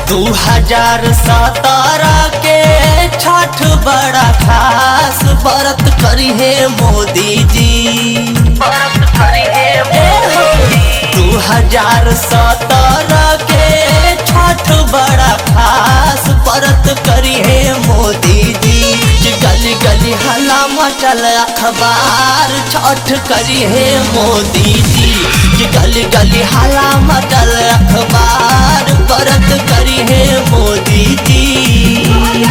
दू हजार सत्रह के छठ बड़ा खास व्रत करी है मोदी जी व्रत करी है दू हजार सत्रह के छठ बड़ा खास व्रत करी है मोदी जी कि गली गली हला मचल अखबार छठ करी है मोदी जी कि गली गली हला मचल अखबार व्रत करी है मोदी जी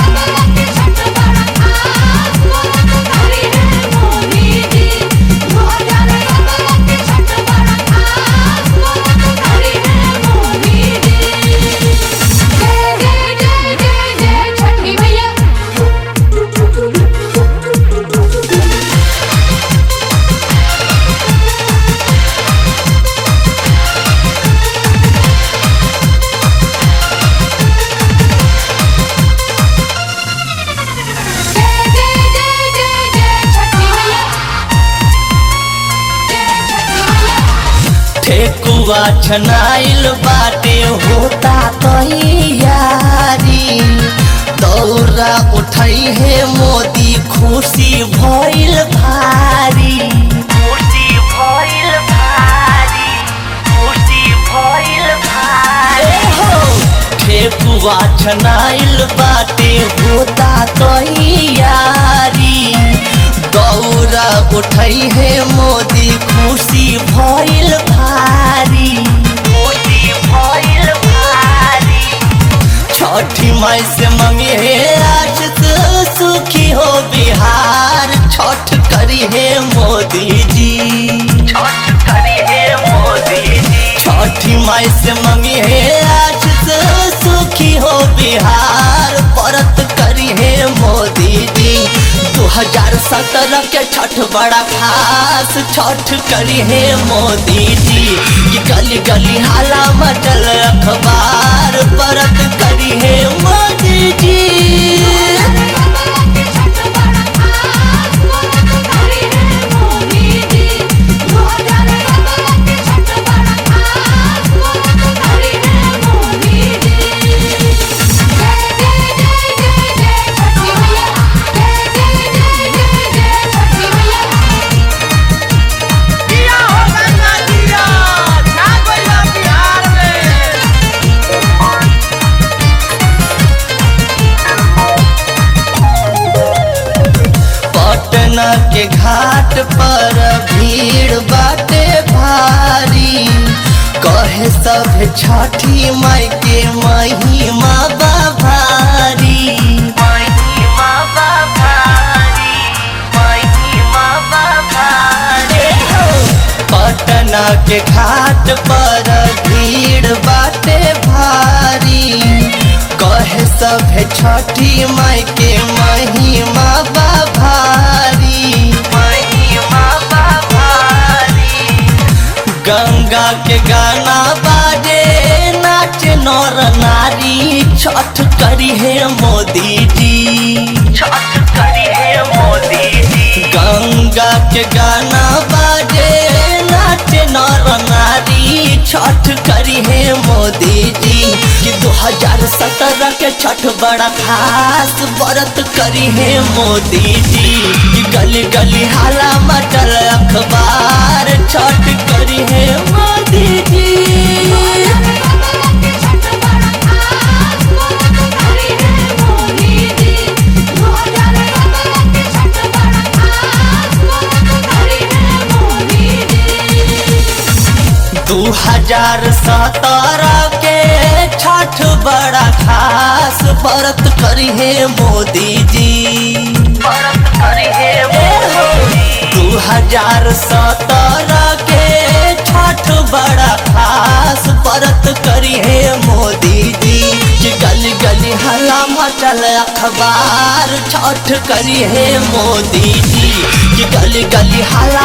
ठेकुआ छनाइल बाटे होता तैयारी दौरा उठई है मोदी खुशी भइल भारी खुशी भइल भारी खुशी भइल भारी हो ठेकुआ छनाइल बाटे होता तैयारी दौरा उठई है मोदी खुशी भइल भारी खुशी भइल भारी छठी माई से मंगे है आज तो सुखी हो बिहार छठ करी है मोदी जी छठ करी है मोदी जी छठी माई से मंगे है आज तो सुखी हो बिहार व्रत करी है मोदी जी दू हजार सत्रह के छठ बड़ा खास छठ करी है मोदी जी कि गली गली हाला मचल अखबार व्रत करी है मोदी जी दिया हो गंगा दिया छा गइला बिहार में पटना के घाट पर भीड़ बाटे भारी कहे सब छठी माई के महिमा बा भारी महिमा बा भारी महिमा बा भारी पटना के घाट पर भीड़ बाटे भारी कहे सब छठी माई के महिमा बा भारी महिमा बा भारी गंगा के गाना बाजे नाच नर नारी छठ करी है मोदी जी छठ करी है मोदी जी गंगा के गाना बाजे नाच नर नारी छठ करी है मोदी जी कि दो हजार सत्रह के छठ बड़ा खास व्रत करी है मोदी जी कि गली गली हाला मचल अखबार छठ करी है मोदी जी दू हजार सत्रह के छठ बड़ा खास व्रत करी है मोदी जी व्रत करी है दू हजार सत्रह के छठ बड़ा खास व्रत करी है मोदी जी कि गली गली हला मचल अखबार छठ करी है मोदी जी कि गली गली हला